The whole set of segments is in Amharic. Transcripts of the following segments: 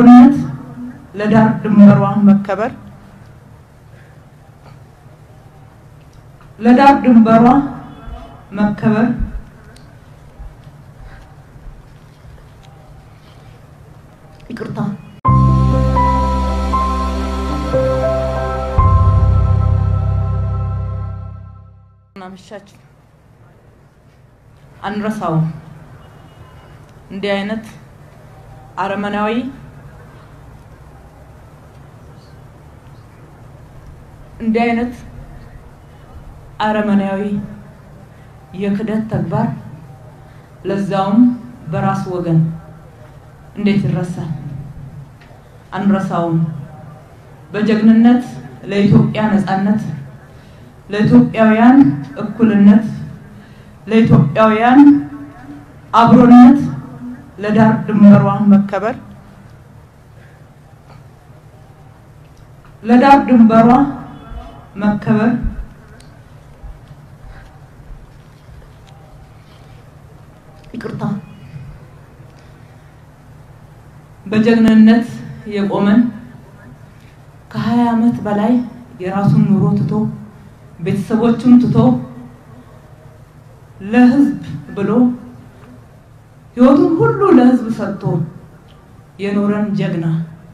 አብሮነት ለዳር ድንበሯ መከበር ለዳር ድንበሯ መከበር ይቅርታ ናመሻችሁ አንረሳውም። እንዲህ አይነት አረመናዊ እንዲህ አይነት አረመናዊ የክደት ተግባር ለዛውም በራስ ወገን እንዴት ይረሳል? አንረሳውም። በጀግንነት ለኢትዮጵያ ነጻነት፣ ለኢትዮጵያውያን እኩልነት፣ ለኢትዮጵያውያን አብሮነት፣ ለዳር ድንበሯ መከበር ለዳር ድንበሯ መከበር ይቅርታ በጀግንነት የቆመን ከሀያ ዓመት በላይ የራሱን ኑሮ ትቶ ቤተሰቦቹን ትቶ ለሕዝብ ብሎ ሕይወቱን ሁሉ ለሕዝብ ሰጥቶ የኖረን ጀግና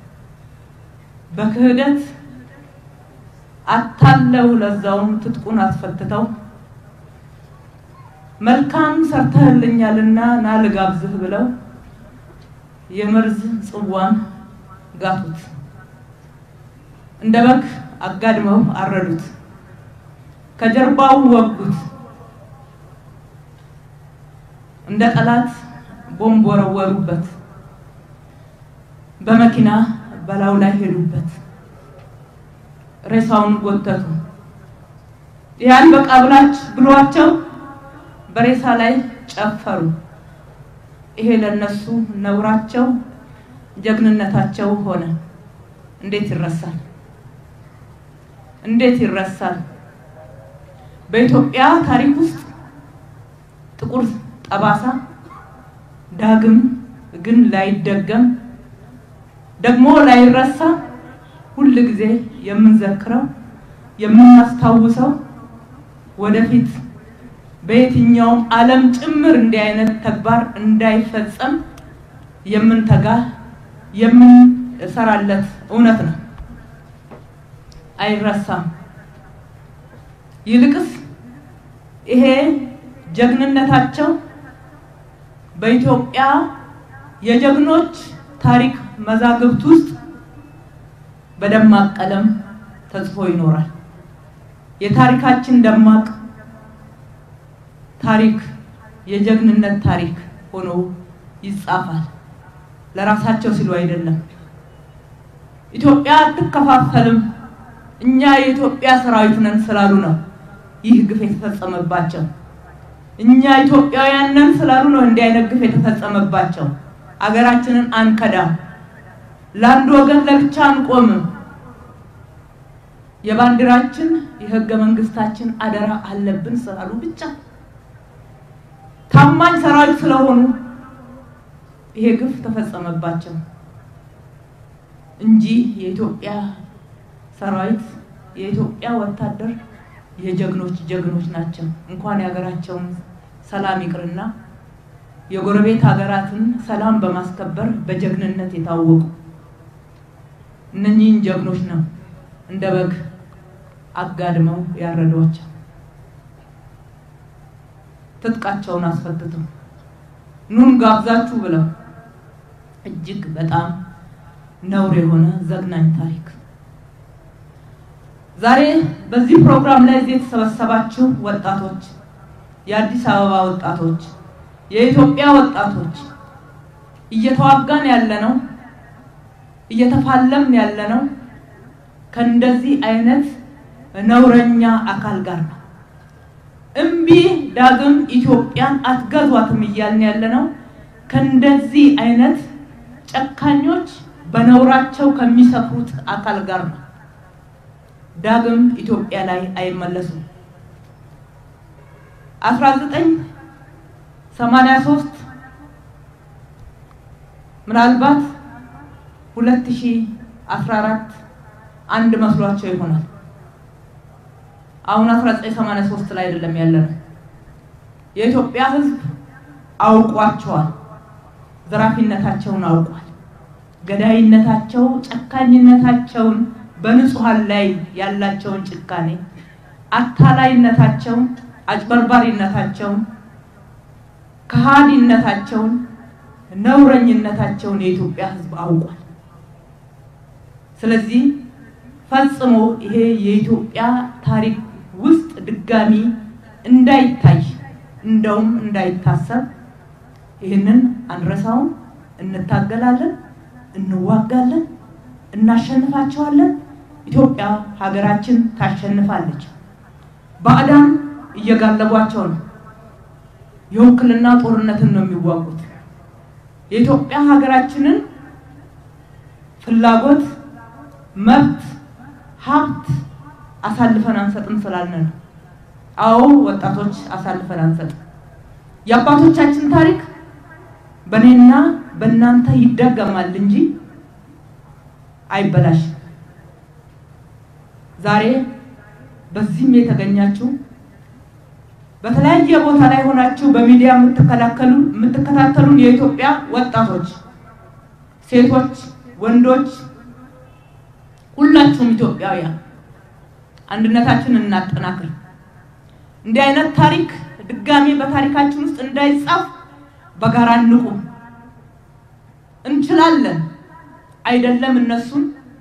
በክህደት አታለው ለዛውም ትጥቁን አስፈትተው መልካም ሰርተህልኛልና ና ልጋብዝህ ብለው የመርዝ ጽዋን ጋቱት። እንደ በግ አጋድመው አረዱት። ከጀርባው ወጉት። እንደ ጠላት ቦምብ ወረወሩበት። በመኪና በላዩ ላይ ሄዱበት። ሬሳውን ጎተቱ። ያን በቃ ብላች ብሏቸው በሬሳ ላይ ጨፈሩ። ይሄ ለነሱ ነውራቸው፣ ጀግንነታቸው ሆነ። እንዴት ይረሳል? እንዴት ይረሳል? በኢትዮጵያ ታሪክ ውስጥ ጥቁር ጠባሳ ዳግም ግን ላይደገም ደግሞ ላይረሳ ሁል ጊዜ የምንዘክረው የምናስታውሰው ወደፊት በየትኛውም ዓለም ጭምር እንዲህ አይነት ተግባር እንዳይፈጸም የምንተጋ የምንሰራለት እውነት ነው። አይረሳም። ይልቅስ ይሄ ጀግንነታቸው በኢትዮጵያ የጀግኖች ታሪክ መዛግብት ውስጥ በደማቅ ቀለም ተጽፎ ይኖራል። የታሪካችን ደማቅ ታሪክ የጀግንነት ታሪክ ሆኖ ይጻፋል። ለራሳቸው ሲሉ አይደለም። ኢትዮጵያ አትከፋፈልም፣ እኛ የኢትዮጵያ ሰራዊት ነን ስላሉ ነው ይህ ግፍ የተፈጸመባቸው። እኛ ኢትዮጵያውያን ነን ስላሉ ነው እንዲህ አይነት ግፍ የተፈጸመባቸው። አገራችንን አንከዳም፣ ለአንድ ወገን ለብቻ አንቆምም። የባንዲራችን የህገ መንግስታችን አደራ አለብን ስላሉ ብቻ ታማኝ ሰራዊት ስለሆኑ ይሄ ግፍ ተፈጸመባቸው እንጂ የኢትዮጵያ ሰራዊት የኢትዮጵያ ወታደር የጀግኖች ጀግኖች ናቸው። እንኳን የሀገራቸውን ሰላም ይቅርና የጎረቤት ሀገራትን ሰላም በማስከበር በጀግንነት የታወቁ እነኚህን ጀግኖች ነው እንደ በግ አጋድመው ያረዷቸው። ትጥቃቸውን አስፈትተው ኑን ጋብዛችሁ ብለው እጅግ በጣም ነውር የሆነ ዘግናኝ ታሪክ። ዛሬ በዚህ ፕሮግራም ላይ እዚህ የተሰበሰባችሁ ወጣቶች፣ የአዲስ አበባ ወጣቶች፣ የኢትዮጵያ ወጣቶች እየተዋጋን ያለነው እየተፋለምን ያለነው ከእንደዚህ አይነት ነውረኛ አካል ጋር ነው። እምቢ ዳግም ኢትዮጵያን አትገዟትም እያልን ያለነው ከእንደዚህ አይነት ጨካኞች በነውራቸው ከሚሰፍሩት አካል ጋር ነው። ዳግም ኢትዮጵያ ላይ አይመለሱም። 1983 ምናልባት 2014 አንድ መስሏቸው ይሆናል። አሁን 1983 ላይ አይደለም ያለነው። የኢትዮጵያ ሕዝብ አውቋቸዋል። ዘራፊነታቸውን አውቋል። ገዳይነታቸው፣ ጨካኝነታቸውን፣ በንጹሐን ላይ ያላቸውን ጭካኔ፣ አታላይነታቸውን፣ አጭበርባሪነታቸውን፣ ከሃዲነታቸውን፣ ነውረኝነታቸውን የኢትዮጵያ ሕዝብ አውቋል። ስለዚህ ፈጽሞ ይሄ የኢትዮጵያ ታሪክ ውስጥ ድጋሚ እንዳይታይ እንደውም እንዳይታሰብ ይህንን አንረሳውም። እንታገላለን፣ እንዋጋለን፣ እናሸንፋቸዋለን። ኢትዮጵያ ሀገራችን ታሸንፋለች። ባዕዳን እየጋለቧቸው ነው። የውክልና ጦርነትን ነው የሚዋጉት። የኢትዮጵያ ሀገራችንን ፍላጎት፣ መብት፣ ሀብት አሳልፈን አንሰጥም ስላልን ነው። አዎ ወጣቶች አሳልፈን አንሰጥም። የአባቶቻችን ታሪክ በእኔና በእናንተ ይደገማል እንጂ አይበላሽም። ዛሬ በዚህም የተገኛችሁ በተለያየ ቦታ ላይ ሆናችሁ በሚዲያ የምትከላከሉ የምትከታተሉን የኢትዮጵያ ወጣቶች፣ ሴቶች፣ ወንዶች ሁላችሁም ኢትዮጵያውያን አንድነታችንን እናጠናክር። እንዲህ አይነት ታሪክ ድጋሜ በታሪካችን ውስጥ እንዳይጻፍ በጋራ እንቁም። እንችላለን። አይደለም እነሱን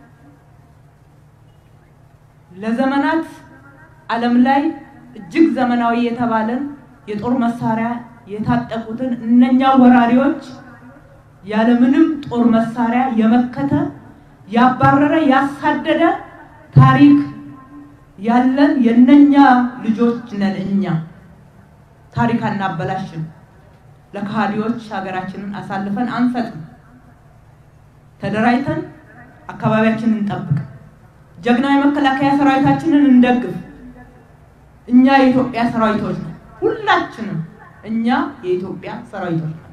ለዘመናት ዓለም ላይ እጅግ ዘመናዊ የተባለን የጦር መሳሪያ የታጠቁትን እነኛ ወራሪዎች ያለምንም ጦር መሳሪያ የመከተ ያባረረ ያሳደደ ታሪክ ያለን የነኛ ልጆች ነን እኛ። ታሪክ አናበላሽም። ለከሃዲዎች ሀገራችንን አሳልፈን አንሰጥም። ተደራጅተን አካባቢያችንን እንጠብቅ። ጀግና የመከላከያ ሰራዊታችንን እንደግፍ። እኛ የኢትዮጵያ ሰራዊቶች ነን። ሁላችንም እኛ የኢትዮጵያ ሰራዊቶች ነን።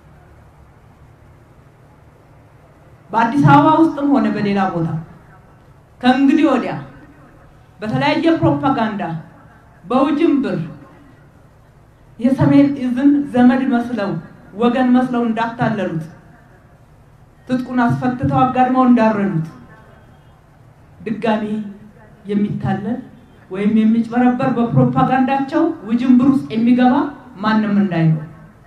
በአዲስ አበባ ውስጥም ሆነ በሌላ ቦታ ከእንግዲህ ወዲያ በተለያየ ፕሮፓጋንዳ በውጅንብር የሰሜን እዝን ዘመድ መስለው ወገን መስለው እንዳታለሉት ትጥቁን አስፈትተው አጋድመው እንዳረዱት ድጋሜ የሚታለል ወይም የሚጭበረበር በፕሮፓጋንዳቸው ውጅንብር ውስጥ የሚገባ ማንም እንዳይኖር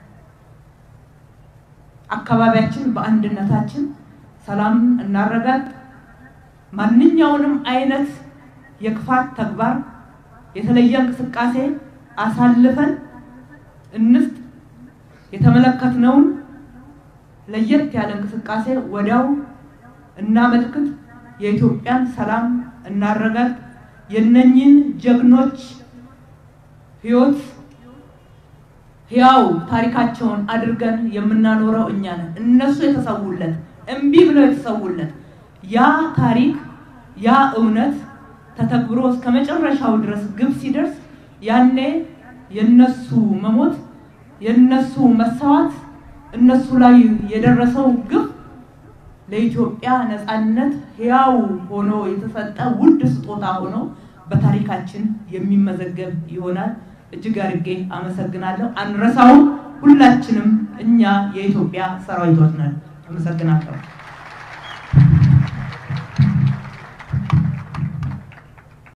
አካባቢያችን በአንድነታችን ሰላም እናረጋግ። ማንኛውንም አይነት የክፋት ተግባር የተለየ እንቅስቃሴ አሳልፈን እንስጥ። የተመለከትነውን ለየት ያለ እንቅስቃሴ ወዲያው እናመልክት። የኢትዮጵያን ሰላም እናረጋግ። የነኝን ጀግኖች ሕይወት ሕያው ታሪካቸውን አድርገን የምናኖረው እኛ ነን። እነሱ የተሰውለት እምቢ ብለው የተሰውለት ያ ታሪክ ያ እውነት ተተግብሮ እስከ መጨረሻው ድረስ ግብ ሲደርስ ያኔ የነሱ መሞት የነሱ መሰዋት እነሱ ላይ የደረሰው ግብ ለኢትዮጵያ ነፃነት ሕያው ሆኖ የተሰጠ ውድ ስጦታ ሆኖ በታሪካችን የሚመዘገብ ይሆናል። እጅግ አድርጌ አመሰግናለሁ። አንረሳውም። ሁላችንም እኛ የኢትዮጵያ ሰራዊቶች ነን። አመሰግናለሁ።